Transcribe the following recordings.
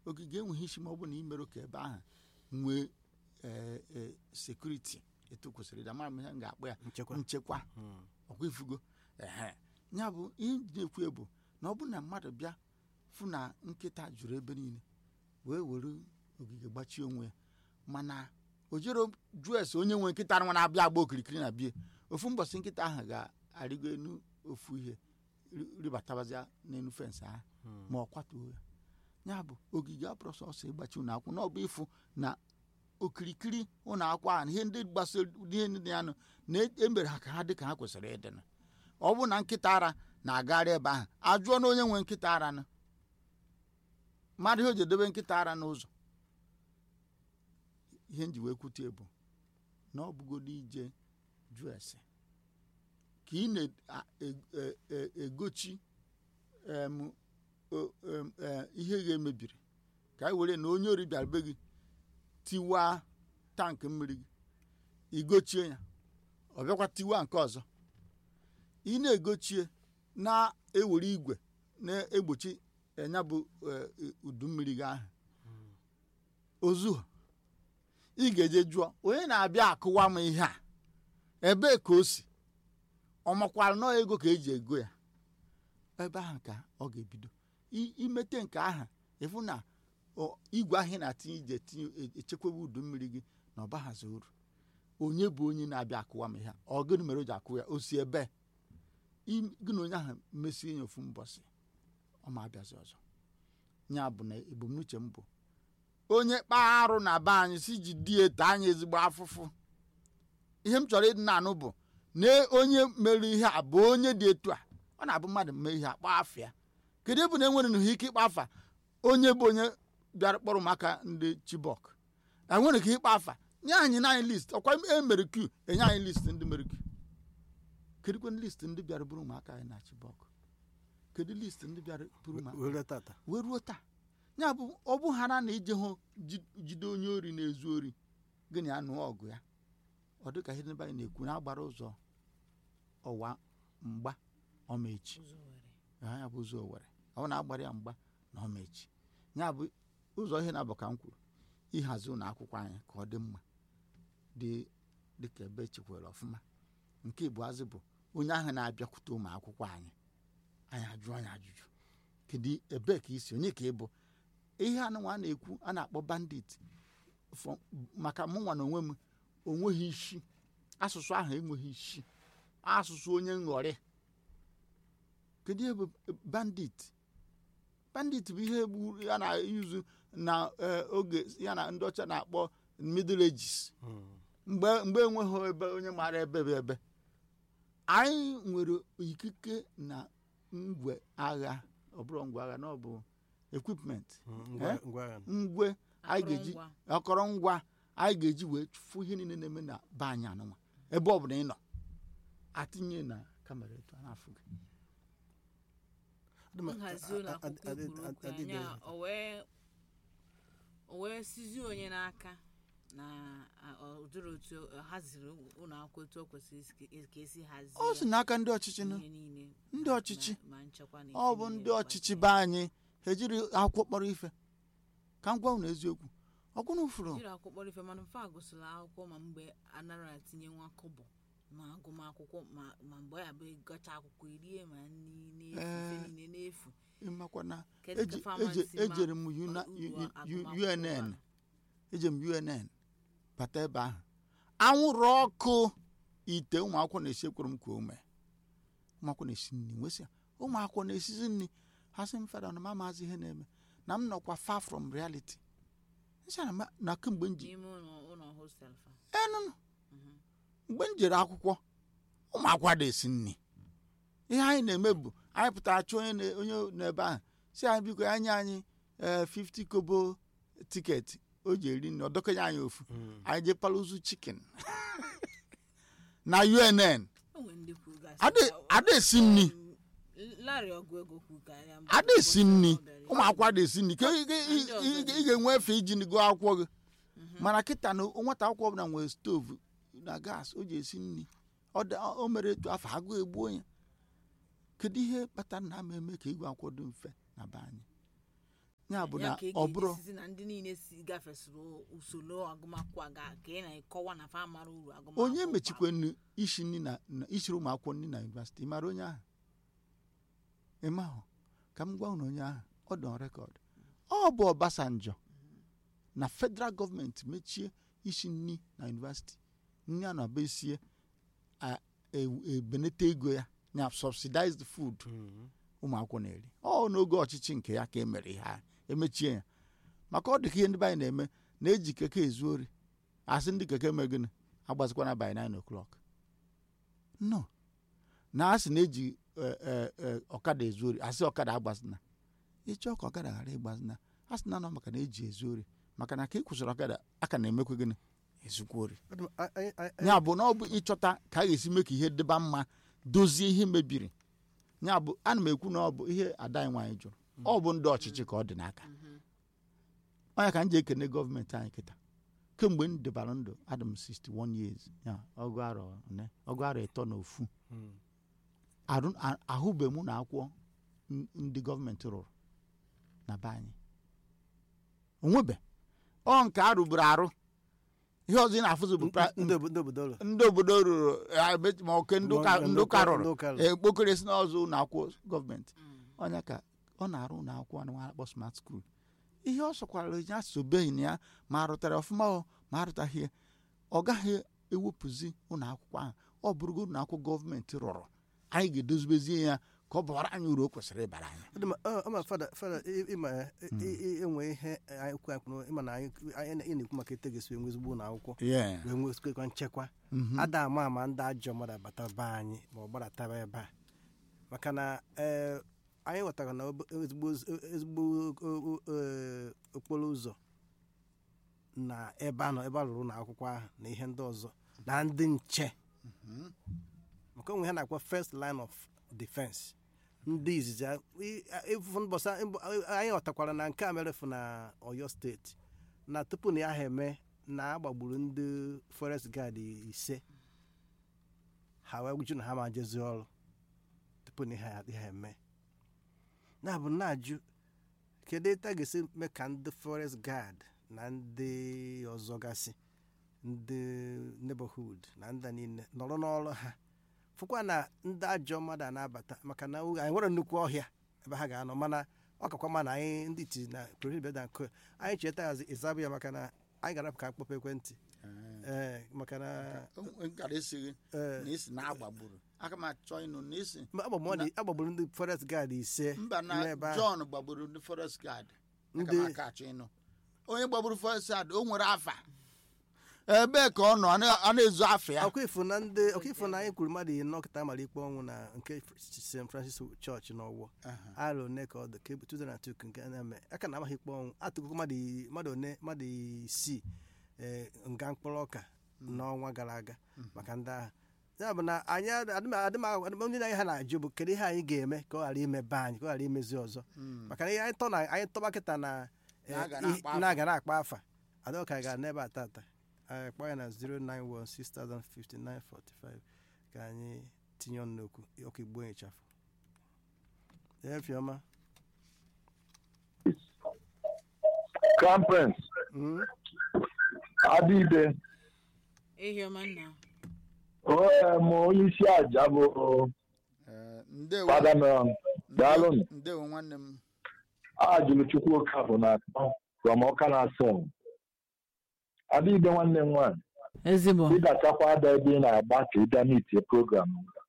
ogige enweghị isi ma ọ bụ na imerụ ka ebe ahụ nwee ee, ee, sekuriti etu kwesịrị ịdị amara m ihe m ga-akpọ ya nchekwa nchekwa Mm. ọkwa ifugo ehe ya bụ ihe m ji na-ekwu bụ na ọ bụ na mmadụ bịa fụ na nkịta juru ebe niile wee were ogige gbachie onwe ya mana o jero jụọ ese onye nwe nkịta nwa na-abịa agba okirikiri na bie ofu mbọsị nkịta ahụ ga-arịgo enu ofu ihe ri- ribatabazia n'enu fensị ahụ Mm. ma ọ kwatuo ya ya bụ ogige abụrụ sọsọ ịgbachi ụlọ akwụkwọ na ọ bụ ịfụ na okirikiri ụlọ akwụkwọ ahụ na ihe ndị gbasara ihe ndị ya nụ na emere ha ka ha dị ka ha kwesịrị ịdị nụ. ọ bụ na nkịta ara na-agagharị ebe ahụ ajụọ na onye nwe nkịta ara nụ mmadụ ihe o ji edobe nkịta ara n'ụzọ ihe nji wee kwute bụ na ọ bụgodo ije jụọ ese ka ị na-egochi em, o- em, eh, ihe ga-emebiri ka anyị were na onye ori bịara be gị tiwaa tankị mmiri gị igochie ya ọ bịakwa tiwaa nke ọzọ ị na-egochie na-ewere igwe na-egbochi enya bụ eh, udu mmiri gị ahụ ozu ị ga-eje jụọ onye na-abịa akụwa m ihe a ebee ka o si ọ makwara nọọ ego ka eji ego ya ebe ahụ ka ọ ga-ebido I- imete nke ahụ ịfụ na ọ- igwe ahụ ị na-atinye ije tinye echekwaba udu mmiri gị na ọ baghazi uru onye bụ onye na-abịa akụwa m ihe a ọ gịnị mere o ji akụ ya o si ebe I- gị na onye ahụ mesie ya ofu mbọsị ọ ma abịazi ọzọ ya bụ na ebumnuche m bụ onye kpaa arụ na be anyị si ji di ete anyị ezigbo afụfụ ihe m chọrọ ịdị na-anụ bụ na onye mere ihe a bụ onye dị etu a ọ na-abụ mmadụ mee ihe a kpaa afa ya kedu ebe na enwere n'ihe ike ịkpa afa onye bụ onye bịara kpọrọ maka ndị chibok enwere ka ịkpa afa nye anyị naanị list ọkwa emere q enye anyị list ndị mere q kedukwe list ndị bịara bụrụ ụmụaka anyị na chibok kedu list ndị bịara bụrụ ụmụaka were tata wee ruo taa ya bụ ọ bụ ha na ije hụ ji- jide onye ori na-ezu ori gịnị ya nụọ ọgụ ya ọ dịka ihe ndị be anyị na-ekwu na agbara ụzọ ọwa mgba ọmechi ụzọ were ha ya bụ ụzọ owere ọ na-agbara ya mgba na ọmechi ya bụ ụzọ ihe na-abụ ka m kwuru ịhazi ụlọ akwụkwọ anyị ka ọ dị mma dị dịka ebe echekwara ọfụma nke ikpeazụ bụ onye ahụ na-abịakwute ụmụ akwụkwọ anyị anyị ajụọ anyị ajụjụ kedu ebee ka isi onye ka ị bụ ihe anụnwa a na-ekwu a na-akpọ bandit fọ- maka mụnwa na onwe m onweghị isi asụsụ ahụ enweghị isi asụsụ onye nghọrị kedu ihe bụ bandit bandit bụ ihe gburu ya na-eyuzu na eh, oge ya na ndị ọcha na-akpọ middle ages Mm. mgbe mgbe enweghị ebe onye maara ebe bụ ebe anyị nwere ikike na ngwe agha ọ bụrụ ngwa agha na ọ bụ equipment Mm, ngwa Eh? ngwa agha. ngwe anyị ga-eji Akụrụngwa. akọrọngwa anyị ga-eji wee fụ ihe niile na-eme na be anyị anụnwa ebe ọ bụla ị nọ atinye na kamera etu a na-afụ gị Adị m- nhazi ụlọ a- a- akwụkwọ adị- kwuru okwu adị- anya o wee o wee sizie onye n'aka na a- ọ dịrị otu ọ haziri ụlọ akwụkwọ etu o kwesịrị isi- ka esi hazie ọ si n'aka ndị ọchịchị nụ ihe niile ndị ma- ọchịchị. ma- ma nchekwa na ọ ife bụ niile ndị ọchịchị gbasara be anyị ha ejiri akwụkwọ kpọrọ ife ka m gwa unu eziokwu ọkwụna fụrụ jiri akwụkwọ kpọrọ ife mana mfe a gụsịrị akwụkwọ ma mgbe anara atinye nwa kobo ma agụmakwụkwọ ma ma mgbe ya bụ ịgọcha akwụkwọ irie ma nri n'efu ife Ee. niile n'efu ịmakwana Kedu ka eji- famasi eje- ma ejere m Una- uru U- U- agụmakwụkwọ UNN bara? eje m UNN bata ebe ahụ anwụrụ ọkụ ite ụmụ akwụkwọ na-esi ekwuru m ka ome ụmụ akwụkwọ na-esi nri nwesị ụmụ akwụkwọ na-esizi nri ha sị m fada na m amazi ihe na-eme na m nọkwa far from reality nsị na ma- na kemgbe m ji n'ime ụlọ ụlọ hostel fa enụnụ Mhm. mgbe m jere akwụkwọ ụmụ akwụkwọ na-esi nri ihe anyị na-eme bụ anyị pụtara chụọ onye na- onye n'ebe ahụ si anyị biko ya nye anyị ee 50 kobo tiketi o ji eri nri ọ dọkenye anyị ofu Mm. anyị jee paluzu chicken na UNN o nwere ndị kwuru gasị Ada- na- ada esi nri um, Larry ọgụ ego kwuru ka ya mbụ ada esi nri ụbọchị ọ bịara ụmụ akwụkwọ ada esi nri ka ị- ị- ị- Ndị ọzọ ị- dị. ị ga-enwe efe iji gụọ akwụkwọ gị mana kịta na nwata akwụkwọ ọbụla nwere stovu na gas o ji esi nri ọ da- o mere etu afọ agụ egbuo ya kedu ihe kpatara na ama eme ka igwe akwụkwọ dị mfe na be anyị ya bụ ya na ka ị ọ bụrụ ga-ejisizi na ndị niile si gafesịrị usoro agụmakwụkwọ a ga ka ị na-ekọwa na fa mara uru agụmakwụkwọ onye bara. mechikwe nnu ishi nri na na- ishiri ụmụ akwụkwọ nri na yunivasịtị ị mara onye ahụ ịma ahụ ka m gwa unu onye ahụ ọ dị on rekọd ọ bụ Obasanjo na federal gọọmenti mechie ishi nri na yunivasịtị nri a na-aba esie a- e- ebenete ego ya na subsidized food ụmụ akwụkwọ na-eri ọ n'oge ọchịchị nke ya ka e mere ihe a emechie ya maka ọ dị ka ihe ndị be anyị na-eme na-eji keke ezu ori asị ndị keke mee gịnị agbazikwana by 9 o'clock no na asị na-eji eh, eh, eh, ọkada ezu ori asị ọkada agbazina ịchọọ ka ọkada ghara ịgbazina a sị na nọ maka na eji ezu ori maka na ka ị kwụsịrị ọkada aka na-emekwa gịnị ezukwa ori ya bụ na ọ bụ ịchọta ka a ga-esi mee ka ihe dịba mma dozie ihe mebiri ya bụ ana m ekwu na ọ bụ ihe ada anyị nwaanyị jụrụ ọ bụ ndị ọchịchị ka ọ dị n'aka onye ka m ji ekene gọọmenti anyị kịta kemgbe m debara ndụ adị m 61 years ya ọgụ arọ one ọgụ arọ ịtọ na ofu arụ- a- ahụbe mụ na akwụkwọ n- ndị gọọmenti rụrụ na be anyị onwebe ọ nke a rụburu arụ ihe ọzọ ị na-afụzi bụ pra- ndị obodo obodo ụlọ ndị obodo rụrụ eh, ebe- ma oke ndị ụka Ma- ndị ụka rụrụ ndị ụka rụrụ. ekpokere si n'ọzọ ụlọ akwụkwọ gọọmenti Mm. ọnya ka ọ na-arụ ụlọ akwụkwọ a na-akpọ smart school ihe ọ sọkwara ya sobeghị na ya ma arụtara ọfụma o ma arụtaghị ya ọ gaghị ewepụzi ụlọ akwụkwọ ahụ ọ bụrụgo ụlọ akwụkwọ gọọmenti rụrụ anyị ga-edozibezie ya ka ọ bara anyị uru o kwesịrị ịbara anyị Ọ dị ma- ọ- ọ ma fada fada ị- ịma ya, ị- ị- ị- enwe ihe anyị kwu anyị kwuru ịma na anyị anyị ị na-ekwu maka ete ga-esi enwe ezigbo ụlọ akwụkwọ Yeah. wee nwezikwa nchekwa Mhm. ada ama ama ndị ajọ mmadụ abata be anyị ma ọ gbadataba ebe a maka na ee, anyị ghọtara na obo- ezigbo ezigbo o- o- ee, okporo ụzọ na ebe a nọ ebe a rụrụ ụlọ akwụkwọ ahụ na ihe ndị ọzọ na ndị nche maka onwe ha na-akpọ first line of defense ndị izizi a- i- a- ịfụ mbọsa mbọ- anyị ghọtakwara na nke a merefu na oyo steeti na tupu na ya ha eme na agbagburu ndị forest guard ise ha wee gwuju na ha ma jezi ọrụ tupu na ihe ha- ihe ha eme na bụ na-ajụ kedu etu a ga-esi mee ka ndị forest guard na ndị ọzọ gasị ndị neighborhood na ndị niile nọrọ n'ọrụ ha fụkwa na ndị ajọ mmadụ a na-abata maka na oge- anyị nwere nnukwu ọhịa ebe ha ga-anọ mana ọ kakwa ma na anyị ndị iti na prohibida nke anyị cheta hazi ịzabụ ya maka na anyị gara ka akpọpụ ekwentị ee maka na O- nkara esighị ee na isi na agbagburu aka m achọ ịnụ na isi mgbe agbagburu ndị- agbagburu ndị forest guard ise mba na n'ebe ahụ. john gbagburu ndị forest guard aka Ndị- m aka achọ ịnụ onye gbagburu forest guard o nwere afa ebee ka ọ nọ Ọ na- ọ na-ezu afa ya ọkwa ifo na ndị ọkwa ifo na anyị kwuru mmadụ ịnọ kịta mara ikpe ọnwụ na nke st francis church n'ọwọ Aha. arọ one ka ọ dị ka ebu 2002 nke a na-eme aka na amaghị ikpe ọnwụ atụkụkọ mmadụ i- mmadụ one mmadụ isii ee, nga mkpụrụ ọka n'ọnwa gara aga maka ndị agha ya bụ na anyị adịm ndị anyị ha na-ajụ bụ kedu ihe anyị ga-eme ka ọ ghara ime be anyị ka ọ ghara imezi ọzọ Mm. maka na ihe anyị tọ na anyị tọba kịta na eh, Na-aga ih- na-akpa afa. na-aga na-akpa afa adọka ga n'ebe a tata anyị kpọọ ya na 091605945 ka anyị tinye ọnụ n'okwu ọkụ igbo ịchafụ efiọma Crown Prince, Mm, Adịbe, ehi ọma nna onye m onye isi aja bụ Eh, ndewo Fada Meron. Daalụ. ndewo nwanne m Ajụrụ Chukwu Okafọ na akpọ from Ọka na asọ. Adịbe nwanne m nwaanyị, ezigbo ị ga-achakwa ada ebe ị na-agba ka ị bịa n'itie program.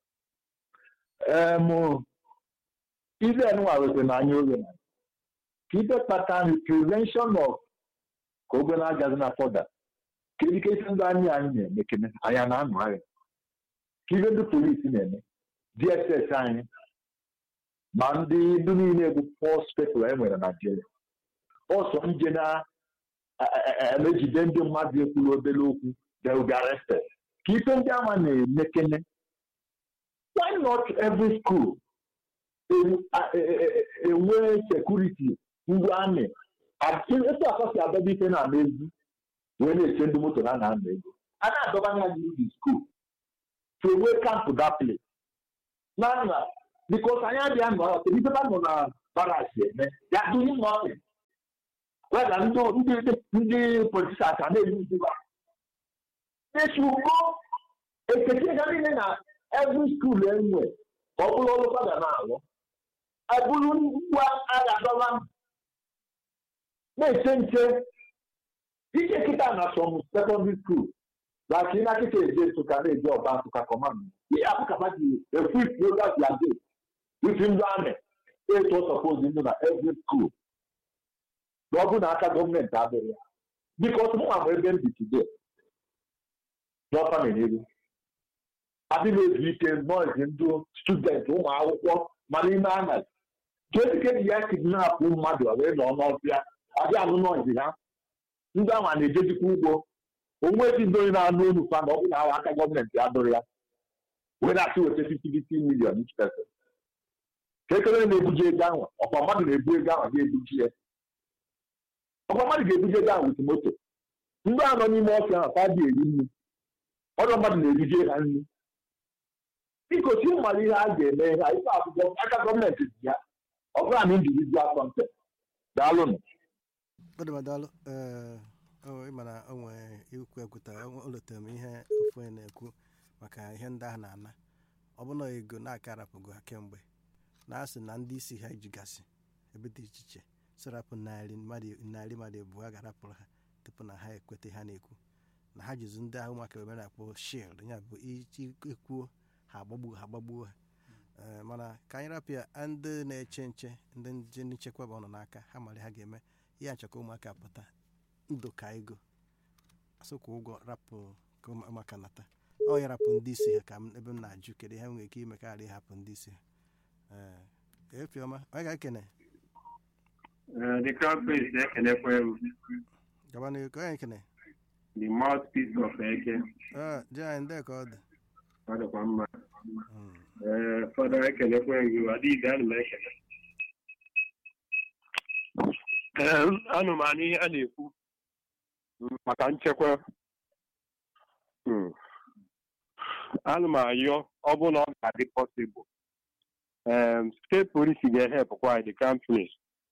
Em, ibe nwa wete na anya oge na ka ibe kpata nri prevention of ka oge na-agazi na fọda ka ike isi ndị anyị anyị na-eme kene anyị na-anụ agha ka ibe ndị polisi na-eme dss anyị ma ndị ndị niile bụ fọs pepụl e nwere na Naịjirịa ọsọ nje na-emejide ndị mmadụ ekwuru obere okwu they will be arrested ka ife ndị ama na-eme kene why not every school en- a- e- e- e- enwe sekuriti ndị amị etu akọsi adọba ife na-ama ezi wee na-eche ndị moto na na-ama ego a na-adọba anya gị n'ubi skuul to enwe kampụ that place na nna bikos anyị adịghị anọ ọtụ ife ba nọ na baras eme ya doing nothing weda ndị ndị ndị politisans a na-eyi nzuba esugbo ekete ga niile na every school enwe ka ọ bụrụ ọrụ fada na-alụ eburu ngwa agha dọla na-eche nche ike kịta na some secondary school like ị na-akịta eje nsụka na-eje ọba nsụka kọmand ihe apụkapa ji efu ifuru gazi ade isi ndị amị etu ọ sọpozi ndụ na every school na ọ bụ na aka gọọmenti adịghị ya bikos mụ ma ebe m bi today n'ọfa na-enyere adịghị ezu ike nọọsụ ndị student ụmụ akwụkwọ mana ime anaghị kedike ji ya kidnapụ mmadụ wee nọ n'ọfịa adị anụ nọọsụ ha ndị ahụ a na-ejejikwa ugbo onwe ezi ndị onye na-anụ olu fa na ọ bụ na ahụ aka gọọmenti adịghị ya wee na-asị weta 50 million each person ka ekele na-ebuji ego ahụ ọkwa mmadụ na-ebu ego ahụ ga-ebuji ya ọkwa mmadụ ga-ebuji ego ahụ wit moto ndị a nọ n'ime ọfịa ahụ fa dị eri nri ọdọ mmadụ na-ebuje ha nri biko si mmalụ ihe a ga-eme ha ife akwụkwọ aka gọọmenti dị ya ọ bụrụ na individual content daalụnụ ọdụmadalụ ee ịma na o nwere ikwu ekwuta o letere m ihe ofu onye na-ekwu maka ihe ndị ahụ na-ana ọ bụ na ego na-aka arapụgo ha kemgbe na-asị na ndị isi ha ejigasị ebe dị iche iche sirapụ narị mmadụ narị mmadụ ebu a ga-arapụrụ ha tupu na ha ekweta ha na-ekwu na ha jizi ndị ahụ maka ebe na-akpọ shield ya bụ iji ekwuo ha agbagbuo ha agbagbuo ha Ee, mana ka anyị rapụ ya ndị na-eche nche ndị nje nchekwa bụ ọnọ n'aka ha mara ha ga-eme ihe achọka ụmụaka pụta ndụ ka ego asụkwa ụgwọ rapụ ka ụmụaka nata ọ ya rapụ ndị isi ha ka m- ebe m na-ajụ kedu ihe m nwere ike ime ka ghara ịhapụ ndị isi ha ee efiọma onye ga-ekene Uh, the crown prince na-ekenekwa m gaba n'ihu ka onye ekene the mouthpiece of eke ee je anyị ndị ka ọ dị ọ dịkwa mma Mm. ee fọdụ ekenekwa gị adịghị ana m ekene ee anụ m anụ ihe a na-ekwu mm, maka nchekwa Mm. anụ m ayọ ọ bụ na ọ ga-adị pọsịbụl um, steeti polisi ga-ehepụkwa anyị the crown prince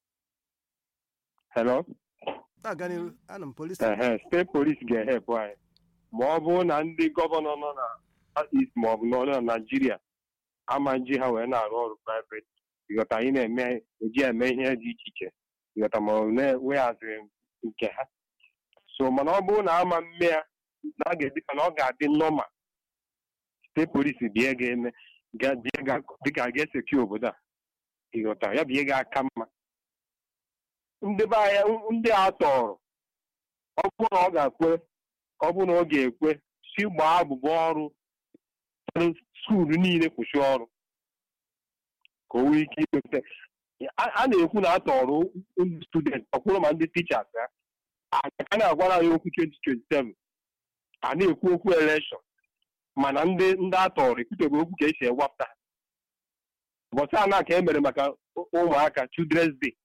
hello na-aga n'ihu anụ m polisi ehe steeti polisi ga-ehepụ anyị ma ọ bụrụ na ndị gọvanọ nọ na East ma ọ bụ nọ na naijiria ama nji ha wee na-arụ ọrụ private ịghọta anyị na-eme eji eme ihe dị iche iche ịghọta ma ọ na-eweghaziri nke ha so mana ọ bụrụ na ama mme ya na a ga-edị ka na ọ ga-adị nọma steeti polisi bịa ga-eme ga- bịa ga- dịka a ga-eseki obodo a ịghọta ya bụ ihe ga-aka mma ndị be anyị ndị a tọrọ ọ bụrụ na ọ ga-ekwe ọ bụrụ na ọ ga-ekwe si gbaa abụbọ ọrụ skuulu niile kwụsị ọrụ ka o nwee ike ikweta a a na-ekwu na a tọrọ ndị student ọkwụrụ ma ndị tichas ya a na-agwara anyị okwu 2027 a na-ekwu okwu elekshọn mana ndị ndị a tọrọ ekwuteghị okwu ka esi ewapụta ha ụbọchị a na ka e mere maka ụmụaka children's day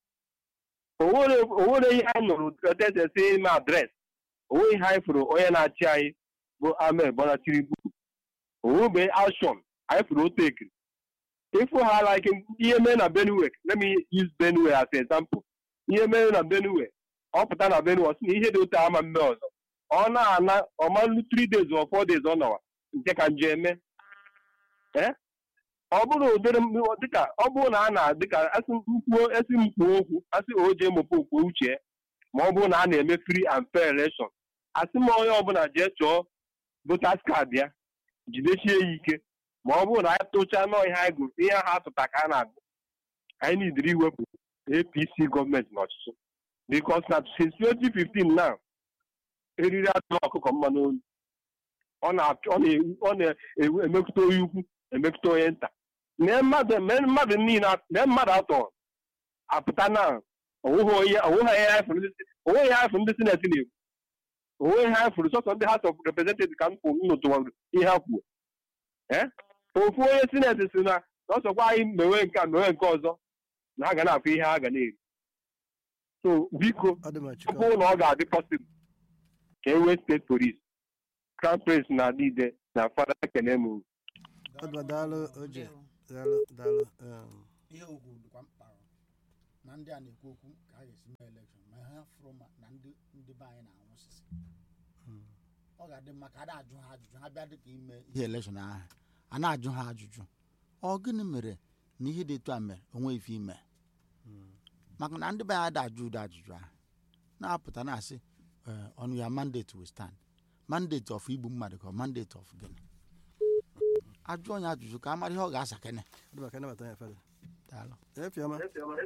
onwere ihe anyị nụrụ etesesi ime adres onwe ihe anyị fụrụ onye na-achị anyị bụ Ahmed Bola Tinubu onwebe ashọn anyị fụrụ otu ekiri ịfụ ha like ihe mee na Benue let me use Benue as an example ihe mere na Benue ọ pụta na Benue ọ sị na ihe dị otu ama mme ọzọ ọ na-ana ọmalụ 3 days or 4 days ọ nọwa nke ka nje eme ee ọ bụrụ ụdịrị m- dịka ọ bụrụ na a na dịka asị mkpuo esi m kwuo okwu asị oje mụpe okwu uche ma ọ bụrụ na a na-eme free and fair election asị m onye ọbụla jee chọọ voters card ya jidesie ya ike ma ọ bụrụ na anyị tụchaa nọọ ihe anyị gụrụ ihe ahụ atụta ka a na-agụ anyị nidiri iwepụ apc gọọmenti n'ọchịchị bikos na since 2015 na eriri atụ ọkụkọ mmanụ olu ọ na-achọ- ọ na- ọ na-emekụta onye ukwu emekụta onye nta mee mmadụ mee mmadụ niile a- mee mmadụ atọ apụta na onweghị onye onweghị ihe anyị fụrụ ndị- onweghị ihe anyị fụrụ ndị sineti na-ekwu onweghị ihe anyị fụrụ sọsọ ndị house of representatives ka m kwụ m nụtụwara ihe ha kwuo ee ofu onye sineti si na n'ọsọkwa anyị mewe nke a mewe nke ọzọ na ha ga na-afụ ihe ha ga na-eri so biko ọ dị m ọ chukwu bụrụ na ọ ga-adị pọsibụl ka e nwee steeti polis crown prince na adịide na fada ekene m ọ dị daalụ oje daalụ daalụ um, ihe ugwu dịkwa mkpa na ndị a na-ekwu okwu ka a ga-esi mee elekshọn ma ha fụrụ ma na ndị ndị be anyị na-anwụsịsị ọ ga-adị mma ka a na-ajụ ha ajụjụ ha bịa dịka ime ihe elekshọn ahụ a na-ajụ ha ajụjụ ọ gịnị mere na ihe dị etu a mere onwe ife ime maka na ndị be anyị da-ajụ ụdị ajụjụ ahụ na-apụta na-asị eh, on your mandate will stand mandate of igbu mmadụ ka ọ mandate of gịnị ajụ onye ajụjụ ka a mara ihe ọ ga-asa kene ọ dịba ka nabata ya fada daalụ efiọma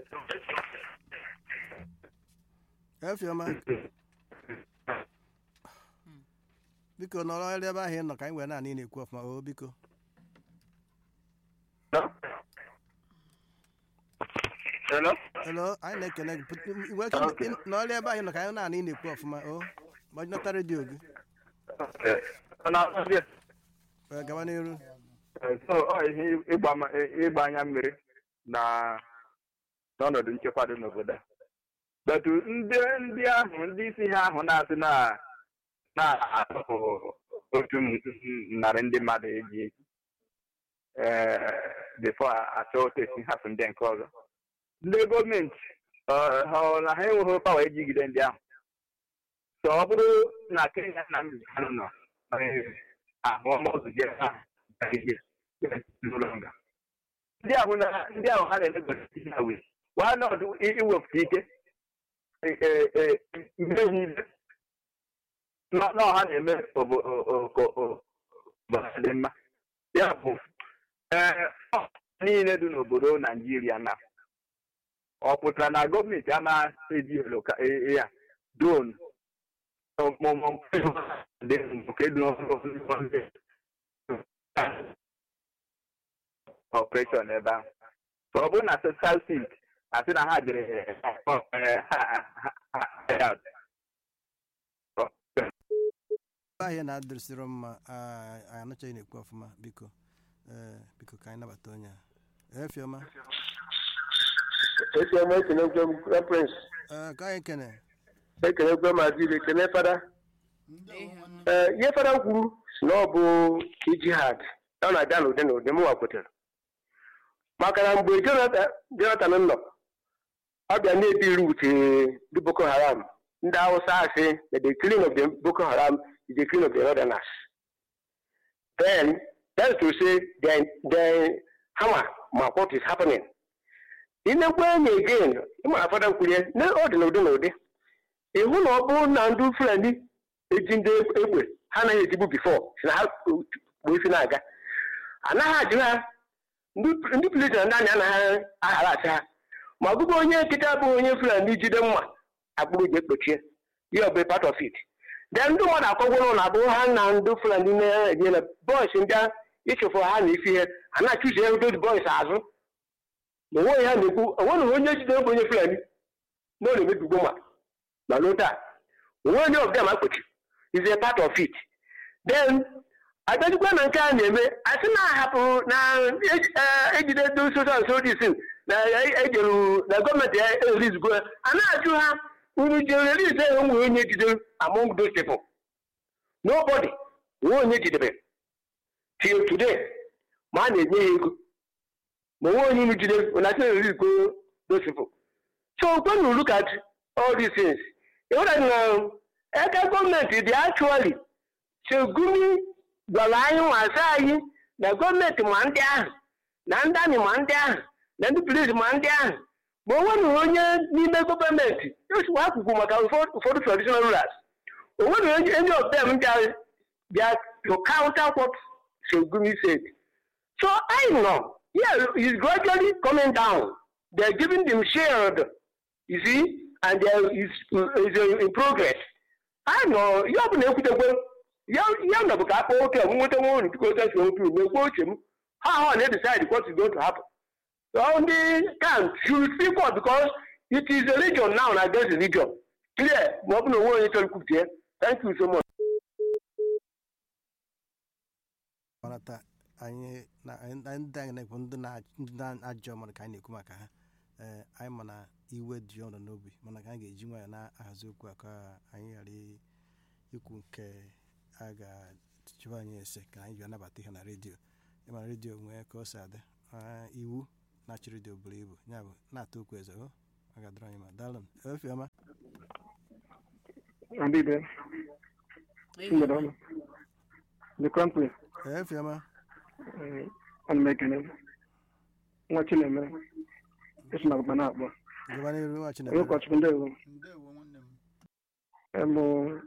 efiọma biko nọrọ ebe ahụ ị nọ ka anyị wee naanị na-ekwu ọfụma o biko Hello? elo anyị na-ekene gị Pụt- i nwere ike ị- nọrọ ebe ahụ ị nọ ka anyị naanị na-ekwu ọfụma o gbajinata redio gị Wee gawa n'iru so ọ ihe ịgba ma- ịgba anya mmiri na n'ọnọdụ nchekwa dị n'obodo a betu ndị ndị ahụ ndị isi ha ahụ na-asị na na-atụpụ otu m- m- narị ndị mmadụ eji bifo achọ otu esi hapụ ndị nke ọzọ ndị gọọmenti ọ ha ọ na ha enweghị pawa ijigide ndị ahụ so ọ bụrụ na kenya na mbihanụ nọ ahụ ọmụzụ je ha n'ụlọ nga ndị ahụ na ndị ahụ ha na-emegosi ihe ha wee wa nọdụ iwepụta ike e- e- e- ihe niile nọ- nọ ha na-eme obo- o- o- o- o- obodo dị mma ya bụ ee ọ niile dị n'obodo naijiria na ọ pụtara na gọọmenti anaghị eji elo ka e- e- ya don ọmụmụ dị nke dị n'ọrụ operation ebe ahụ So ọ bụrụ na social seat asị na ha jere ebe ahụ ị na-adịrịsịrọ mma ah, anyị anachaghị na-ekwu ọfụma biko ee biko ka anyị nabata onye a efiọma Efiọma ekenekwe m referens ee ka anyị kene ekenekwe ma dịrị ekene fada ee ihe fada kwuru si na ọ bụ ijihad ọ na-abịa n'ụdị na ụdị mụnwa kwetere maka na mgbe Jonathan Jonathan nọ ọ bịa na-ebiri uche ndị Boko Haram ndị Hausa asị na the killing of the Boko Haram is the killing of the northerners then that's to say then then hammer ma what is happening inekwe enyi again ịmara fada kwurie na ọ dị n'ụdị na ụdị ịhụ na ọ bụrụ na ndị fulani eji ndị egbe ha anaghị ejibu bifọ si na ha kpuo isi na-aga anaghị ajụ ha ndị ndị polisi na ndị anyị anaghị aghara ha ma ọbụbụ onye nkịta bụ onye fulani jide mma akpụrụ ji ekpochie ya ọ bụ part of it then ndị mmadụ akọgwụrụ na abụ ha na ndị fulani na-enye na bọis ndị a ịchụfụ ha na isi ihe a na-achụzi ego bọis azụ ma onweghị ha na-ekwu onweghị onye jidere bụ onye fulani na ọ na-emebigbo ma ma lota onwe onye of them akpochi is a part of it then abịajikwa na nke a na-eme asị na ahapụ na eji- eh, ejide ndị social services na ejeru na gọọmenti erizgo a na-ajụ ha unu jere release enwe nwe onye jidere among those people nobody nwe onye jidere till today ma a na-enye ya ego ma onwe onye unu jidere una sị release go those people so when you look at all these things you know that na aka gọọmenti dị actually segumi gwara anyị nwasa anyị na gọọmenti ma ndị ahụ na ndị amị ma ndị ahụ na ndị polisi ma ndị ahụ ma o nweghị onye n'ime gọọmenti osiwa akwụkwọ maka ụfọdụ ụfọdụ traditional rulers o nweghị onye any of them bịa bịa to counter what segumi said so I know yeah he's gradually coming down they're giving them shield you see and there is is in progress I know ihe ọ bụla ekwutekwe ya ya nọbụ ka akpọ oke m nweta nwa olu tupu oke si otu megbuo uche m ha ha na decide what is going to happen so ndị camp should speak up because it is a religion now na against religion clear ma ọ bụ na onwe onye chọrọ ikwupụta ya thank you so much ọnata anyị na anyị anyị ndị anyị na-ekwu ndị na- ndị na-ajọ mmadụ ka anyị na-ekwu maka ha ee anyị ma na iwe dị ọnụ n'obi mana ka anyị ga-eji nwayọ na-ahazi okwu a ka anyị ghara i- ikwu nke a ga-achụba anyị ese ka anyị ji anabata ihe na redio ịma redio nwee ka ọ si adị Ah, iwu na-achị redio buru ibu ya bụ na-ata okwu eze o ọ ga-adịrị anyị ma daalụ efiọma Adịbe, mgbede ọma. The country, efiọma ana m ekele nwa Chinemere, esi na agba na-akpọ. gaba n'iru nwa Onye chineke ụkọchukwu ndewo, ndewo nwanne m emụ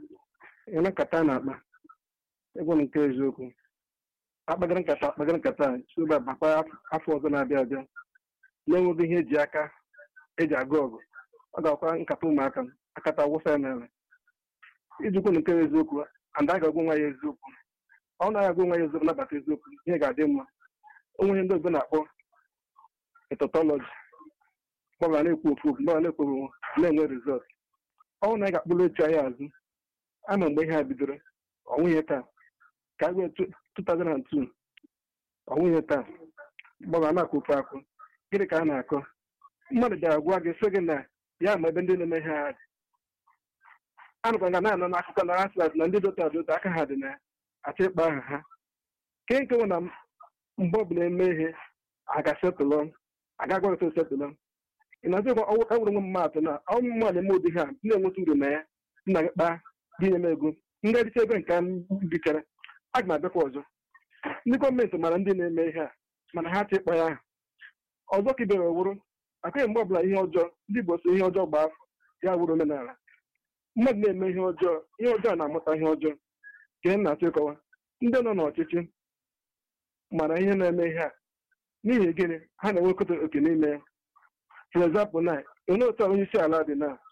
ele nkata a na-akpa, egwu nke eziokwu. Akpagara nkata akpagara nkata a, tuba bakwa afọ ọzọ na-abịa abịa. Na-enweghị ihe eji aka eji agụ ọgụ. Ọ ga-akwa nkata ụmụaka akata wụsa ya n'ala. Iji kwu nke eziokwu, anda a ga-agwa nwa ya eziokwu. ọ naghị agwa nwa ya eziokwu nabata eziokwu ihe ga-adị mma onwe ihe ndị oyibo na-akpọ etotọlọji gbara na-ekwu ofu okwu gbara na-ekwu na-enwe rizọt ọnwụ na anyị ga-akpụrụ echi anyị azụ ama mgbe ihe a bidoro ọnwụ ihe taa ka a gwee 2002 ọnwụ ihe taa gbara na-akụ ofu akụ gịnị ka a na-akọ mmadụ bịara gwa gị sị gị na ya ma ebe ndị na-eme ihe ha dị anụkwa nga na-anọ n'akụkọ na asịlas na ndị dota dota aka ha dị na ya achọ ịkpa aha ha ke nke nwụ na mgbe ọbụla eme ihe aga setụlọ aga agwaghịta setụlọ ị na-azụ ịgwa ọwụ ka nwere nwe mmadụ na ọnwụ mmadụ eme ụdị ha na-enweta uru na ya nna gị kpaa gị nye m ego ndị adịcha ebe nke m bichara aga m abịakwa ọzọ ndị gọọmenti mara ndị na-eme ihe a mana ha achọ ịkpa ya aha ọzọ ka ibere wụrụ akụghị mgbe ọbụla ihe ọjọọ ndị Igbo so ihe ọjọọ gbaa afọ ya wụrụ omenala mmadụ na-eme ihe ọjọọ ihe ọjọọ na-amụta ihe ọjọọ ka m na-achọ ịkọwa ndị nọ n'ọchịchị mara ihe na-eme ihe a n'ihi gịnị ha na-enwekọta oke n'ime ya for example na onye otu onye isi ala dị na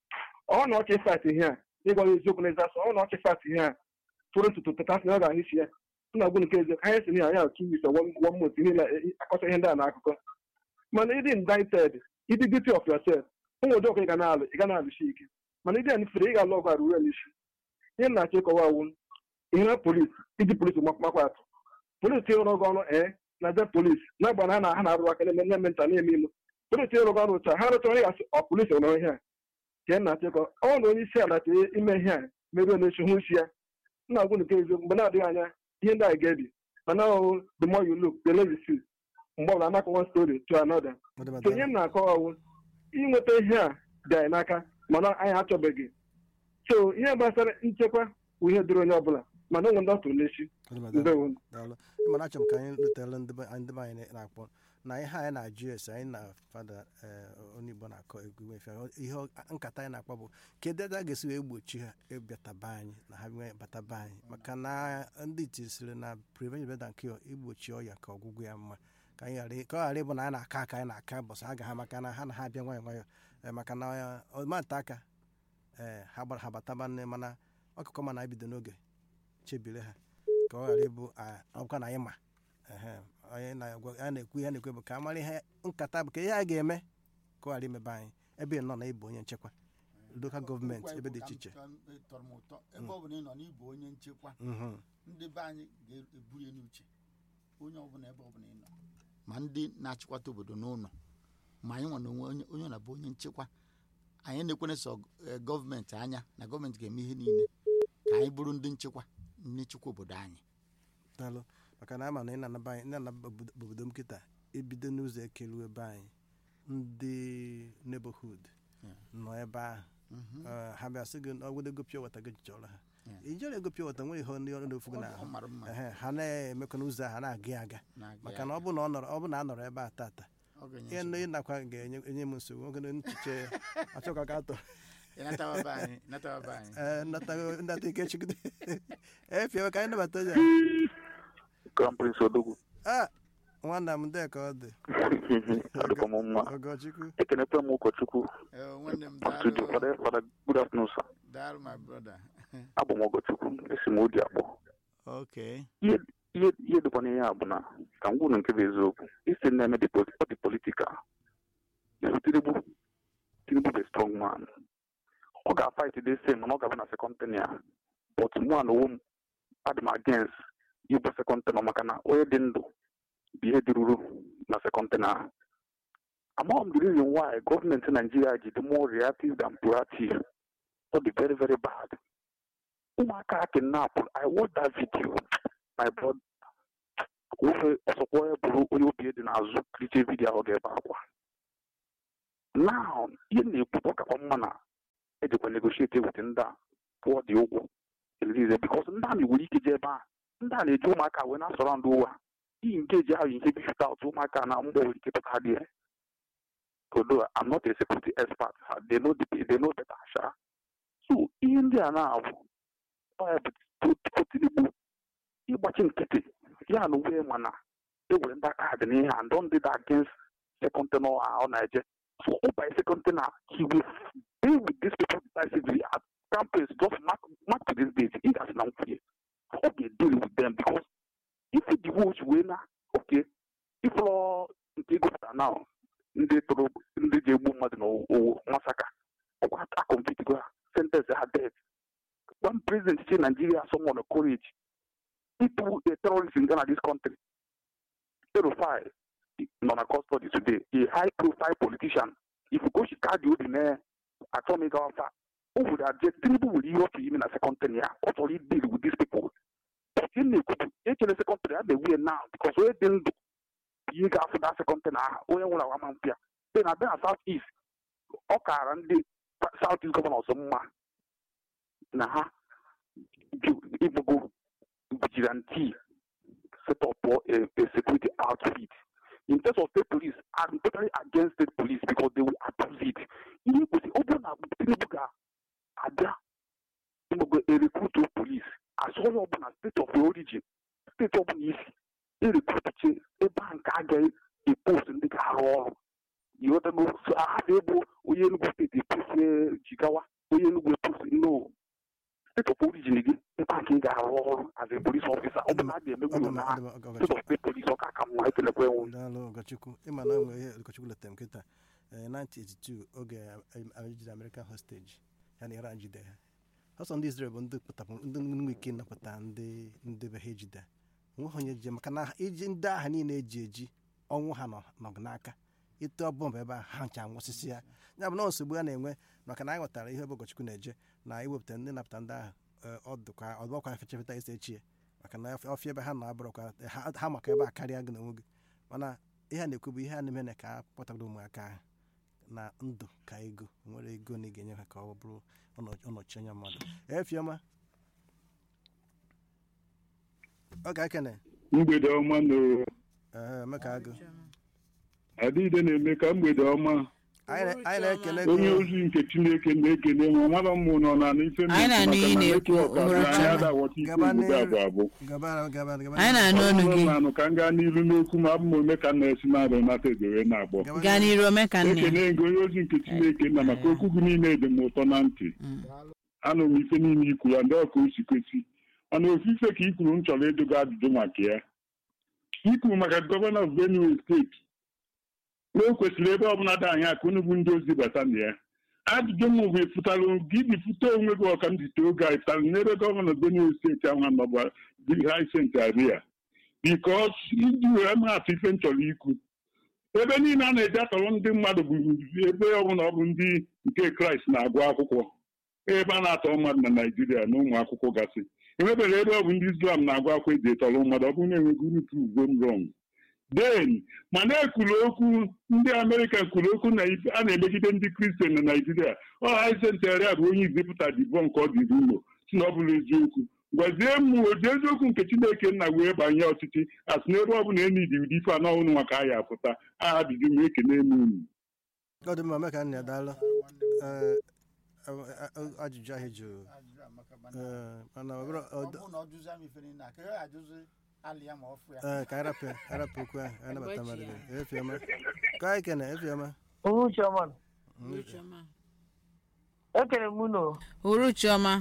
ọ na ọchị fat ihe a ịgwa ya eziokwu n'ezi asọ ọ na ọchị fat ihe a tụrụ ntutu tụtasị na ọ ga-ahụ isi ya na agwụ nke eziokwu anya si na ya otu wis one month ihe na-akọcha ihe ndị a n'akụkọ mana ịdị indicted ịdị duty of yourself ụmụ ụdị ọkụ ị ga na-alụ ị ga na-alụsi ike mana ịdị anifere ị ga-alụ ọgụ arụ ruo n'isi ihe m na-achọ ịkọwa awụ ihe na polisi iji polisi makwa atụ polisi ịrụ ọgụ ọrụ ee na de polisi na-agba na ha na ha na-arụ aka na-eme na-eme nta na-eme ime polisi ịrụ ọrụ taa ha rụchara onye gasị ọ polisi nwere ihe a ka m na-achịkọ ọ na onye isi ala chee ime ihe a meruo n'echi hụ isi ya nna agwụ nke eziokwu mgbe na-adịghị anya ihe ndị a ga-ebi mana ọhụ the more you look the less you see mgbe ọbụla anakọ one story to another so ihe m na-akọwa ọwụ inweta ihe a dị anyị n'aka mana anyị achọbeghị so ihe gbasara nchekwa bụ ihe dịrị onye ọbụla mana onwe ndị ọ tụrụ n'echi ndewo daalụ ịmana achọrọ m ka anyị rutere ndị be ndị be anyị na-akpọ na ihe anyị na-ajụ ese anyị na fada onye igbo na-akọ egwu nwefe ihe nkata anyị na-akpọ bụ kedu ebe a ga-esi wee gbochi ha ịbịataba anyị na ha nwee bataba anyị maka na ndị iti siri na prevention better than cure igbochi ọya ka ọgwụgwụ ya mma ka anyị ghara ka ọ ghara ịbụ na anyị na-aka aka anyị na-aka bọsụ ha ga ha maka na ha na ha abịa nwayọ nwayọ maka na ọmanta aka ee ha gbara ha bataba nne mana ọkụkọ ma na-ebido n'oge chebire ha ka ọ ghara ịbụ ọkwa na anyị ma onye na-ekwu ihe na-ekwu bụ ka a mara ihe nkata bụ ka ihe a ga-eme ka ọ ghara imebe anyị ebe ị nọ na ịbụ onye nchekwa lokal gọọmenti ebe dị iche iche tọrọ m ụtọ ebe ọ bụla ị nọ n'ịbụ onye nchekwa ndị be anyị ga-eburu ya n'uche onye ọbụla ebe ọbụla ị nọ ma ndị na-achịkwata obodo n'ụlọ ma anyị nwere onwe onye na-abụ onye nchekwa anyị na-ekwere sọ gọọmenti anya na gọọmenti ga-eme ihe niile ka anyị bụrụ ndị nchekwa ndị nchekwa obodo anyị daalụ maka na ama na ị na-anaba anyị na-anaba obodo m kịta ebido n'ụzọ ekelu ebe anyị ndị neighborhood nọ ebe ahụ ha bịa sị gị ọgwụdego pịa wata gị chọrọ ha ijere ego pịa wata nwere ihe ndị ọrụ na-efu gị n'ahụ ha na-emekọ n'ụzọ ha na-aga aga maka na ọ bụ na a nọrọ ebe a tata ihe ndị nakwa ga-enye m nsogbu nwoke nchiche achọka ka atọ nnata ike chigide efiewe ka anyị nabata ya Grand Prince Odogwu a nwanna m ndị ka ọ dị adịkwa m mma ọgọchukwu ekenekwe m ụkọchukwu tuju fada fada good afternoon sir abụ m ọgọchukwu esi m odi akpọ ihe dịkwa n'ihe a bụ na ka m gwuru nke bụ eziokwu isi na-eme dị politikal tinubu tinubu bụ strong man ọ ga-fight dị same mana ọ ga-abụ na second ten ya but mụ na onwe m adị m against ịbụ second ten maka na onye dị ndụ bụ ihe dịruru na second ten ahụ amaghị m the reason why gọọmenti naijiria ji dị more reactive than proactive ọ dị very very bad ụmụaka kidnap i watch that video my brother ofe ọsọkwa onye bụrụ onye obi dị n'azụ kriche vidio ahụ ga-ebe akwa now ihe na-ekwu ọ kakwa mma na ejekwa negotiate with ndị a pụọ dị ụgwọ elize bikos ndị amị nwere ike jee ebe a ndị a na-eji ụmụaka wee na-asọrọ ndị ụwa iyi nke eji ahụ ihe bifụta otu ụmụaka na mgbọ nwere ike pụta dị although I'm not a security expert ha, they know the, they know better sha so ihe ndị a na-abụ ọ ya bụ Tinubu ịgbachi nkịtị ya na uwe mana ewere ndị aka dị n'ihe and don did against second tenor ọ na-eje so ọ by second tenor he will deal with these people decisively at campaigns just mark, mark to this date ị gasị na nkwunye ọ ga-deal with them because if the votes wee na okay ịfụlọ nke gụpụta now ndị tụrụ ndị ji egbu mmadụ n'owu masaka ọkwa akọmpitigo ha sentence ha death one president chi Nigeria someone courage ịtụ a terrorist in Ghana this country Erufai nọ na custody today a high profile politician if go Chicago dị na achọ m ịga ọfa o would have Tinubu nwere ihe ọ chọrọ ime na second ten ya ọ chọrọ deal with these people but ihe na-ekwubu echere second ten ya na-ewu ya now because onye dị ndụ ihe ga-afụ na second ten aha onye nwere awa ma mpịa dị na bịa south east ọ kaara ndị south east gọvanọs mma na ha ịbụgo vigilante set up a, a security outfit in terms of state police i'm totally against state police because they will abuse it ihe kwesị ọ bụrụ na tinubu ga-abịa ịmụgo erekrutu police asụ onye ọbụla state of origin steeti ọbụla isi erekrutuche ebe a nke a ga-epost ndị ga-arụ ọrụ ịghọtago so ahapụ ebo onye Enugu steeti epost jigawa onye Enugu epost no state of origin gị ebe a ka ị ga-arụ ọrụ as a police officer ọ bụ na a ga-emegbu na state of state police ọ ka aka mma ekelekwa enwe daalụ ụkọchukwu ịma na enwe ihe ụkọchukwu letere m kịta 1982 oge ejide American hostage ya na Iran jide ha ọsọ ndị Israel bụ ndị pụtapụ ndị nwe ike napụta ndị ndị be ha ejide nweghị onye ji maka na iji ndị agha niile eji eji ọnwụ ha nọ n'aka ịtụ bọmbụ ebe a ha ncha nwụsịsị ya ya bụ na nsogbu a na-enwe maka na anyị ghọtara ihe ebe ụkọchukwu na-eje na iwepụta ndị napụta ndị ahụ ọdụkwa ọdụkwa fechefeta isi echie maka na ọfịa ebe ha na-abụrụkwa ha maka ebe a karịa gị na onwe gị mana ihe a na-ekwu bụ ihe a na-eme na ka a kpọtara ụmụaka ahụ na ndụ ka ego nwere ego na ị ga-enye ha ka ọ bụrụ ọnọchi anya mmadụ efiọma ọ ga-ekene mgbede ọma na meka agụ adịide na-eme ka mgbede ọma anyị na-ekele onye ozi nke chineke na-ekene ma mara mmụ nọ na ife Anyị na-anụ ihe na-ekwu, anyị adawọta ike obodo abụ abụ anyị na-anụ ọnụ gị nanụ ka m gaa n'iru n'okwu ma abụ m ome ka m na-esi na-abụ nata edere na-agbọ gaa n'iru omekanne ekene gị onye ozi nke chineke na maka okwu gị niile dị m ụtọ na ntị anụ m ife niile ikwu ya ndị ọka o si kwesị mana ofufe ka i kwuru m chọrọ ịdụga ajụjụ maka ya ikwuru maka gọvanọ of benue steeti na o kwesịrị ebe ọbụla dị anya ka unu bụ ndị ozi bata na ya ajụjụ m bụ ịfụtara gị bifute onwe gị ọka m jite oge a ịfụtara n'ebe gọvanọ benue steeti ahụ nọgba hicent aria bikos iji were m atụ ife m chọrọ ikwu ebe niile a na-eji atọrọ ndị mmadụ bụ ebe ọbụla ọ bụ ndị nke kraịst na-agụ akwụkwọ ebe a na-atọ mmadụ na naijiria na ụmụ akwụkwọ gasị enwebere ebe ọ bụ ndị islam na-agụ akwụkwọ eji etọrọ mmadụ ọ bụrụ na enweghị unu pruvo m rọng den mana ekwuru okwu ndị amerịka kwuru okwu na a na-emegide ndị kristian na naijiria ọ haizentaria bụ onye izipụta dibo nke ọ dịrị ụlọ si na ọ bụrụ eziokwu gwazie m ụdị eziokwu nke chineke nna wee banye ọchịchị asị n'ebe ọ bụla enyi dị ụdị ife anọ ọhụrụ maka a ya apụta aha ajụjụ m ekene m unu ọ dị mma meka nna ya daalụ ajụjụ ahụ jụrụ mana ọ bụrụ ee ka anyị rapụ ya anyị rapụ okwu ahụ anyị nabata mmadụ gị efiọma ka anyị kene efiọma Uhuchiọma Uruchiọma. ekele m unu Uruchiọma.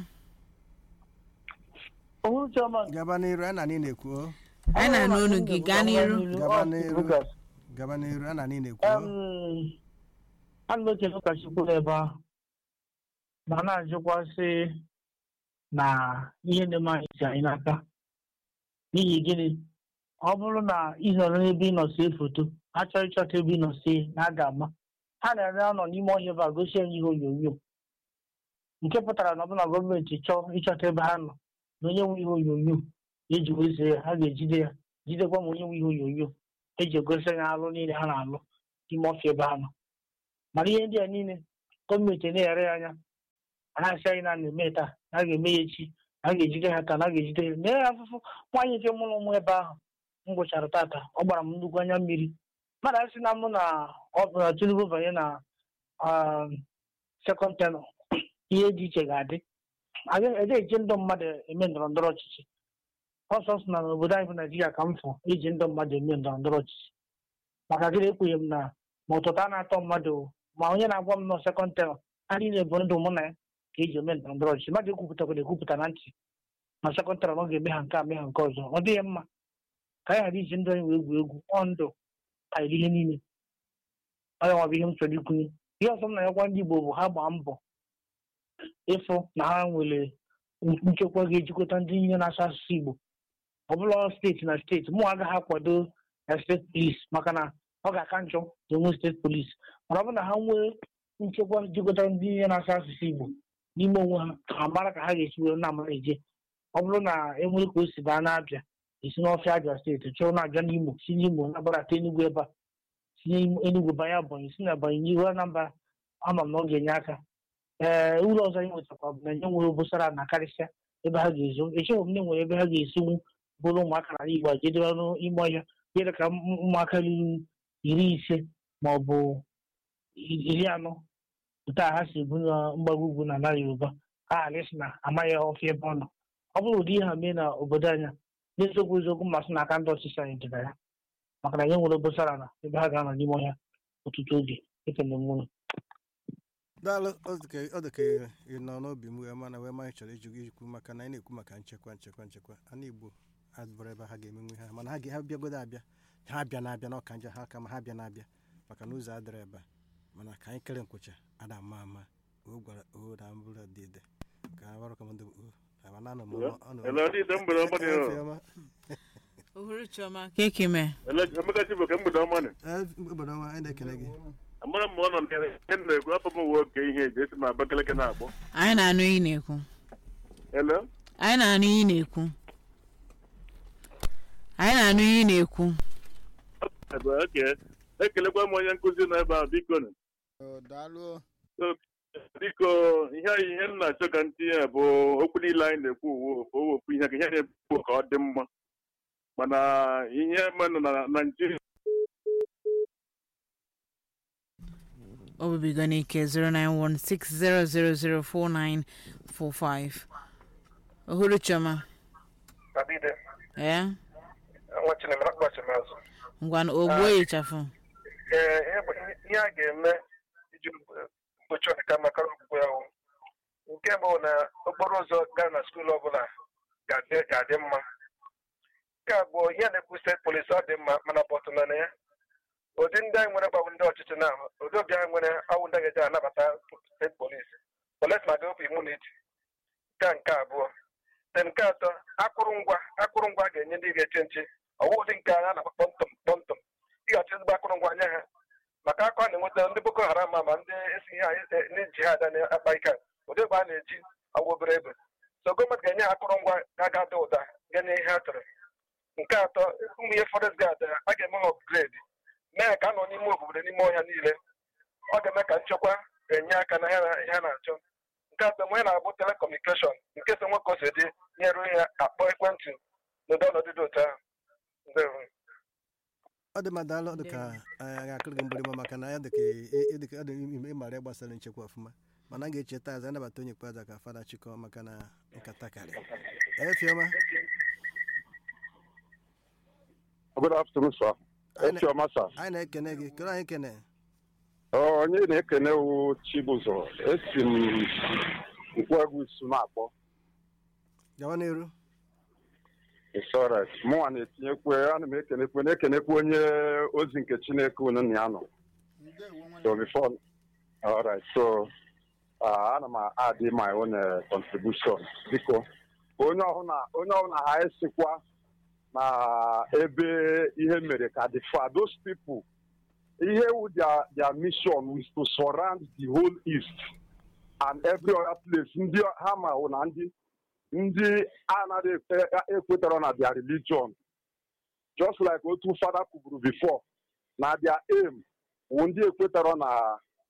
Uhuchiọma gaba n'iru anyị na anyị na-ekwu o anyị na-anụ olu gị gaa n'iru gaba n'iru gaba n'iru anyị na anyị na-ekwu o a na-echekwa ụkọchukwu n'ebe ahụ ma na-ajụkwasị na ihe na-eme anyị si anyị n'aka n'ihi gịnị ọ bụrụ na ị nọrọ n'ebe ị nọ see foto achọrọ ịchọta ebe ị nọ see na a ga-ama ha na-ere anọ n'ime ọhịa ebe a gosi anyị ihe onyonyo nke pụtara na ọbụna gọọmenti chọọ ịchọta ebe ha nọ na onye nwe ihe onyonyo eji wezie ya ha ga-ejide ya jidekwa ma onye nwe ihe onyonyo eji egosi anyị alụ niile ha na-alụ n'ime ọfịa ebe ha nọ mana ihe ndị a niile gọọmenti na-ere ya anya a na-asị anyị na a na-eme taa na a ga-eme ya echi na a ga-ejide ha taa na a ga-ejide ha na ya afụfụ nwaanyị nke mụrụ ụmụ ebe ahụ m gwụchara tata ọ gbara m nnukwu anya mmiri mmadụ asị na mụ na ọ bụ na tinubu banye na sekọnd tenọ ihe dị iche ga-adị ede eji ndụ mmadụ eme ndọrọ ndọrọ ọchịchị ọsọ sọ na n'obodo anyị bụ naijiria ka m fụ iji ndụ mmadụ eme ndọrọ ndọrọ ọchịchị maka gịnị ekwenye m na ma ụtụtụ a na-atọ mmadụ ma onye na-agwa m nọ sekọnd tenọ ha niile bụ ndụ mụ na ya ka eji eme ndọrọ ndọrọ ọchịchị mmadụ ekwupụtakwara ekwupụta na ntị na sekọnd tenọ na ọ ga-eme ha nke a mee ha nke ọzọ ọ dịghị mma ka anyị ghara iji ndụ anyị wee egwu egwu ọ ndụ karịrị ihe niile ọ ya nwabụ ihe m chọrọ ikwunye ihe ọzọ m na-agwa ndị igbo bụ ha gbaa mbọ ịfụ na ha nwere nchekwa ga-ejikọta ndị niile na-asụ asụsụ igbo ọ bụla steeti na steeti mụ agaghị akwado na steeti polisi maka na ọ ga-aka njọ na enwe steeti polisi mana ọ bụrụ na ha nwee nchekwa jikọta ndị niile na-asụ asụsụ igbo n'ime onwe ha ha mara ka ha ga-esi were na-amara eje ọ bụrụ na enwere ka o si baa na-abịa esi n'ọfịa abịa steeti chọrọ na-abịa n'imo si n'imo na-agbadata enugwu ebe a si n'enugwu banye abanye si na abanye n'ihu anambra ama m na ọ ga-enye aka ee ụlọ ọzọ anyị nwetakwa bụ na nye nwere obosara na karịsịa ebe ha ga-ezo echeghị m na enwere ebe ha ga-esinwu bụrụ ụmụaka n'ala igbo jedebe n'ime ọhịa dịrị ka ụmụaka ruru iri ise ma ọ bụ iri anọ pụta ha si ebu na mgbago ugwu na ala yoruba ha ghara isi na amaghị ọfịa ebe ọ nọ ọ bụrụ ụdị ihe ha mee na obodo anya n'eziokwu eziokwu mmasị n'aka ndị ọchịchị anyị dịra ya maka na nye nwere obosara na ebe ha ga-anọ n'ime ọhịa ọtụtụ oge ekele m ụlọ daalụ ọ dị ka ị nọ n'obi m wee mana wee manyị chọrọ iji ikwu maka na anyị na-ekwu maka nchekwa nchekwa nchekwa ana igbo adịbụrụ ebe ha ga-emenwe ha mana ha ha bịagodo abịa ha bịa na-abịa n'ọka njọ ha ka ma ha bịa na-abịa maka na ụzọ adịrị ebe a mana ka anyị kere nkwụcha ada ama ama o gwara o na mbụrụ dị ide ka ha gbarụ ka ndị mana anọ m ohuru chioma ka eke mee emeka chibu ka mgbede ọma nị obodo ọma anyị na-ekele gị amara m ma ọ nọ ihe na-ekwu afọ m uwe oke ihe eji esi m abakaleke na-akpọ anyị na-anụ iyi na-ekwu ele anyị na-anụ iyi na-ekwu anyị na-anụ iyi na-ekwu oke ekelekwa m onye nkụzi nọ ebe a biko nụ daalụ biko ihe ihe m na-achọ ka ntinye bụ okwu niile anyị na-ekwu uwe owepụ ihe ka ihe na-ekwu ka ọ dị mma mana ihe mmanụ na naijiria obibigo n'ike 09160004945 ohuru chioma ee ngwa ogbuo ịchafụ ihe a ga-eme iji mgbochi ọdịka maka ogbugbo ya nke bụ na okporo ụzọ gaa na skuul ọbụla ga-adị mma nke abụọ ihe na-ekwu steeti polisi ọ dị mma mana bọtụla na ya ụdị ndị anyị nwere gbabụ ndị ọchịchị na ụdị obi anyị nwere awụ ndị ga-eji anabata steeti polisi polisi ma ga-obi imuniti nke nke abụọ de nke atọ akụrụngwa akụrụngwa ga-enye ndị ga-eche nche ọwụ ụdị nke a na-akpọ kpọmtọm kpọmtọm ị ga-achọ ezigbo akụrụngwa nye ha maka akụ a na-enweta ndị boko haram ma ndị esi ihe ndị jihad na-akpa ike ụdị ebe a na-eji ọwụ obere ebe so gọọmenti ga-enye ha akụrụngwa ga-aga ada ụda ga-enye ihe ha chọrọ nke atọ ụmụ ihe forest guard a ga-eme ha upgrade mee ka a nọ n'ime obodo n'ime ọhịa niile ọ ga-eme ka nchekwa ga-enye aka na ihe ha na-achọ nke atọ mgbe na-abụ telekọmunikeshọn nke so nwoke ose dị nyere ya akpọ ekwentị n'ụdị ọnọdụ dị otu ahụ ọ dị mma daalụ dị ka anyị akụrụ gị mgbịrịgba maka na ya dị ka ọ dị ịmara ya gbasara nchekwa ọfụma mana a ga-echeta azụ anabata onye ikpeazụ ka fada chịkọ maka na nkata karị efiọma Good afternoon, sir. Echioma, sir. anyị na-ekene gị kedu anyị kene onye na-ekene wu Chibụzọ esi m nkwegwu isu na-akpọ gawa n'eru It's mụnwa na-etinyekwe ana m ekenekwe na-ekenekwe onye ozi nke Chineke unu na ya nọ so before all right so uh, ana m add my own uh, contribution biko onye ọbụla onye ọbụla ha esikwa na ebe ihe mere ka the far those people ihe wu their their mission is to surround the whole east and every other place ndị ha ma wụ na ndị ndị anaghị ekwetara na their religion just like otu fada kwuburu before na their aim wụ ndị ekwetara na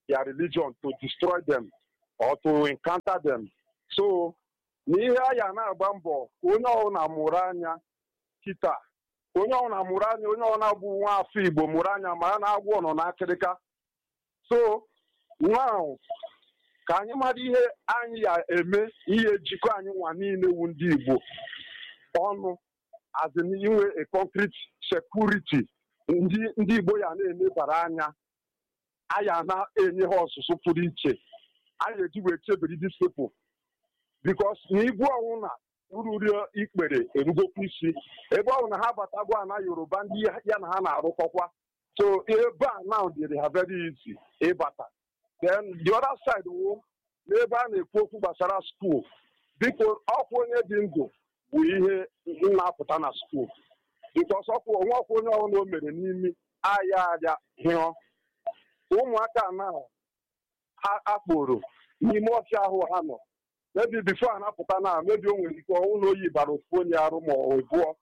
their religion to destroy them or to encounter them so n'ihe a ya na-agba mbọ ka onye ọbụla mụrụ anya kịta ka onye ọbụla mụrụ anya onye ọbụla bụ nwa afọ igbo mụrụ anya ma ya na-agwọ nọ n'akịrịka so now ka anyị mara ihe anyị ya eme ihe jikọ anyị nwa niile wu ndị igbo ọnụ azin inwe a concrete security ndị ndị igbo ya na-elebara anya aya na-enye ha ọzụzụ pụrụ iche anyị eji wee chebiri dis people bikos na igbu ọnwụ na ururu ikpere erugokwa isi ebe ọ bụ na ha batagwo ana yoruba ndị ya na ha na-arụkọkwa so ebe a now dịrị ha very easy ịbata then the other side wo n'ebe a na-ekwu okwu gbasara skuul biko ọkwa onye dị ndụ bụ ihe na-apụta na skuul bikos ọkwa onwe ọkwa onye ọbụla o mere n'imi aya aja hịọ ụmụaka na akporo n'ime ọfịa ahụ ha nọ mebi bifo a na-apụta na mebi o nwere ike ọnwụ na oyi bara ofu onye arụ ma ọ bụọ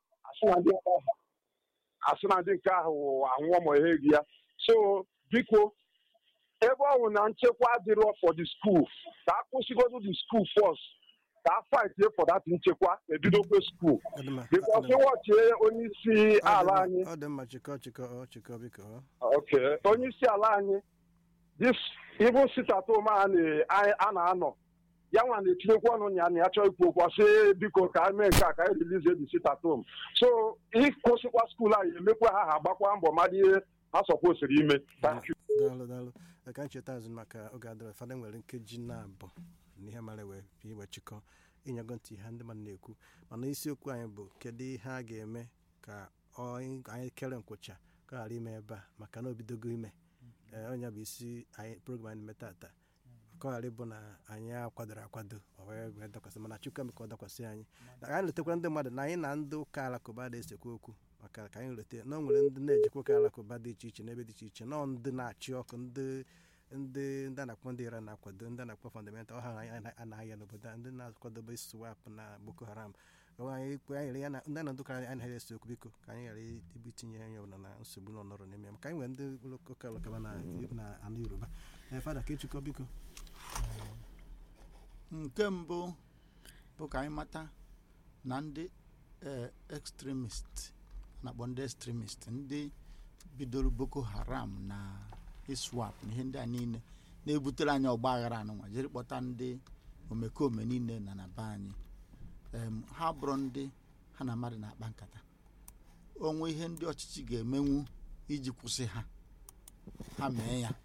asị na ndị nke ahụ anwụọ ma ihe gị ya so biko ebe ọ bụ na nchekwa adịrọ for the school ka a kwụsịgodu the school first ka a fight for that nchekwa ebidokwe school because ịwọchie onye isi ala anyị ọ dị mma chịkọ chịkọ ọ chịkọ biko ọ. okay onye isi ala anyị this ibu sitatom a na-anọ ya nwa na-etinyekwa ọnụ ya na ya chọọ ikwu okwu sị biko ka anyị mee nke a ka anyị rilize the sitatom so ịkwụsịkwa skuul anyị emekwa ha ha agbakwa mbọ mmadụ ihe ha sọkwosiri ime Thank you. daalụ daalụ ka ncheta azụ maka oge adịrọ fada nwere nkeji na-abụ na ihe mara wee bịa iwe chịkọ ịnyago ntị ha ndị mmadụ na-ekwu mana isiokwu anyị bụ kedu ihe a ga-eme ka ọ- anyị kere nkwụcha ka ọ ghara ime ebe a maka na obidogo ime ee onye bụ isi anyị program anyị na-eme tata ka ọ ghara ịbụ na anyị akwadoro akwado ọ wee wee dakwasị mana chukwu eme ka ọ dakwasị anyị na anyị letakwa ndị mmadụ na anyị na ndị ụka alakụba na-esekwa okwu maka ka anyị leta na o nwere ndị na-ejikwa ụka alakụba dị iche iche n'ebe dị iche iche nọọ ndị na-achị ọkụ ndị ndị ndị a na-akpọ ndị ira na-akwado ndị a na-akpọ fundamental ọha anyị anaghị ya n'obodo a ndị na-akwadobe swap na boko haram Ọ anyị kwe anyị ghara ya na ndị na ndị ụka anyị anaghị ese okwu biko ka anyị ghara ibu itinye anyị ọbụla na nsogbu nọ nọrọ n'ime ya maka anyị nwere ndị ụka alakụba na na anụ yoruba ee fada ka ịchịkọ biko nke mbụ bụ ka anyị mata na ndị eh, extremist na-akpọ ndị extremist ndị bidoro boko haram na iswap na ihe ndị a niile na-ebutere anyị ọgba aghara anụnwa jiri kpọta ndị omekome niile na na be anyị Em, ha bụrụ ndị ha na mmadụ na-akpa nkata onwe ihe ndị ọchịchị ga-emenwu iji kwụsị ha ha mee ya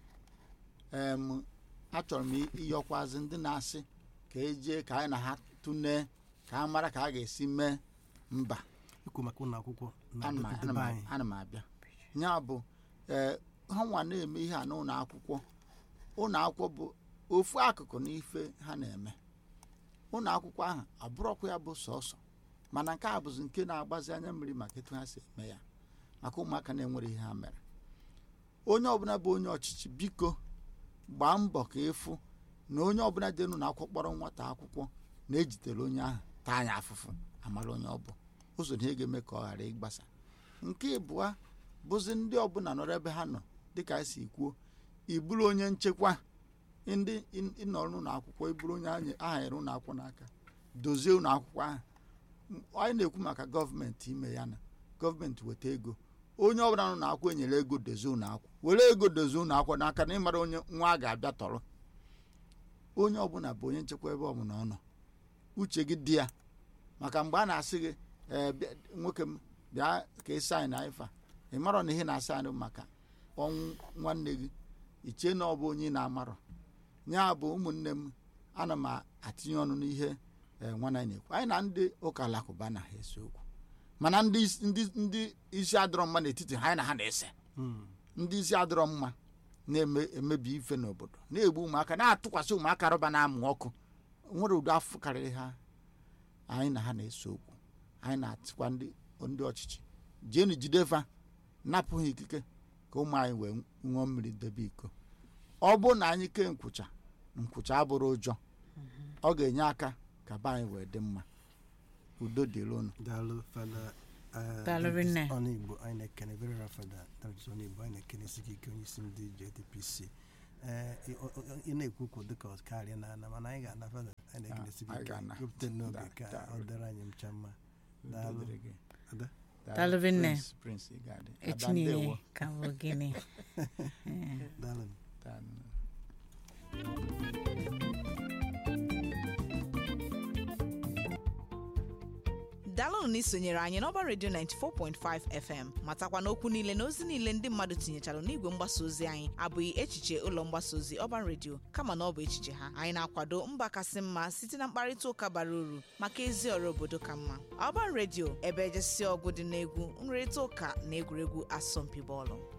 em achọrọ m ịyọkwazị ndị na-asị ka ejee ka anyị na ha tụnee ka a mara ka a ga-esi mee mba ikwu maka ụlọ akwụkwọ na ana m- ndị ana m- be anyị ana m abịa ya bụ ee ha nwa na-eme ihe a n'ụlọ akwụkwọ ụlọ akwụkwọ bụ ofu akụkụ n'ife ha na-eme ụlọ akwụkwọ ahụ abụrọkwa ya bụ sọsọ mana nke a bụzi nke na-agbazi anya mmiri maka etu ha si eme ya maka ụmụaka na-enwere ihe ha mere onye ọbụla bụ onye ọchịchị biko gbaa mbọ ka ịfụ na onye ọbụla dị n'ụlọ akwụkwọ kpọrọ nwata akwụkwọ na-ejitere onye ahụ taa anya afụfụ amara onye ọ bụ ụzọ na ihe ga-eme ka ọ ghara ịgbasa nke ịbụa bụzi ndị ọbụla nọrọ ebe ha nọ dịka anyị si kwuo iburu onye nchekwa ndị ị- ịnọrọ n'ụlọ akwụkwọ iburu onye anyị- ahanyere ụlọ akwụkwọ n'aka dozie ụlọ akwụkwọ ahụ M- anyị na-ekwu maka gọọmenti ime ya na gọọmenti weta ego onye ọbụla nọ n'akwụkwọ enyere ego dozie ụlọ akwụkwọ were ego dozie ụlọ akwụkwọ n'aka na ịmara onye nwa a ga-abịa tọrọ onye ọbụla bụ onye nchekwa ebe ọbụla ọ nọ uche gị dị ya maka mgbe a na-asị gị ee bịa nwoke m bịa ka ị saịn na ifa ị marọ na ihe na-asa anyị maka ọnwụ nwanne gị ichie na ọ bụ onye ị na-amarọ ya bụ ụmụnne m ana m atinye ọnụ n'ihe ee, nwanne anyị na-ekwu anyị na ndị ụka alakụba na ha ese okwu mana ndị isi- ndị ndị isi adịrọ mma n'etiti ha anyị na ha na-ese ndị isi adịrọ mma na-emebi ife n'obodo na-egbu ụmụaka na-atụkwasị ụmụaka rọba na-amụ ọkụ nwere ụdị afọ karịrị ha anyị na ha na-ese okwu anyị na-atịkwa ndị ndị ọchịchị jeenu jidefa napụ ha ikike ka ụmụ anyị wee ṅụọ mmiri debe iko ọ bụrụ na anyị kee nkwụcha nkwụcha abụrụ ụjọ ọ ga-enye aka ka be anyị wee dị mma udo dịrị unu daalụ fada eh, Daalụ Davis rinne. ọnụ igbo anyị na-ekene very well fada Davis ọnụ igbo anyị na-ekene isi gị ike onye isi ndị jdpc ee ị- ọ- ọ- ị na-ekwu okwu dịka ọ karịa na ana mana anyị ga-ana fada anyị na-ekelesi gị anyị ike ga-ana. wepụta n'oge Da- ka da- ọ dịrị anyị ncha mma daalụ Dịrị gị. Ada? Daalụ Vinne. Prince- Prince Igade. echi Ada niile ndewo. ka bụ gịnị daalụ Daalụ. daalụnụ na isonyere anyị n'ọba redio 94.5 fm matakwa na okwu niile na ozi niile ndị mmadụ tinyechara n'igwe mgbasa ozi anyị abụghị echiche ụlọ mgbasa ozi ọba redio kama na ọ bụ echiche ha anyị na-akwado mba kasị mma site na mkparịta ụka bara uru maka ezi ọrụ obodo ka mma ọba redio ebe ejesi ọgụ dị n'egwu nrịrịta ụka na egwuregwu asọmpi bọọlụ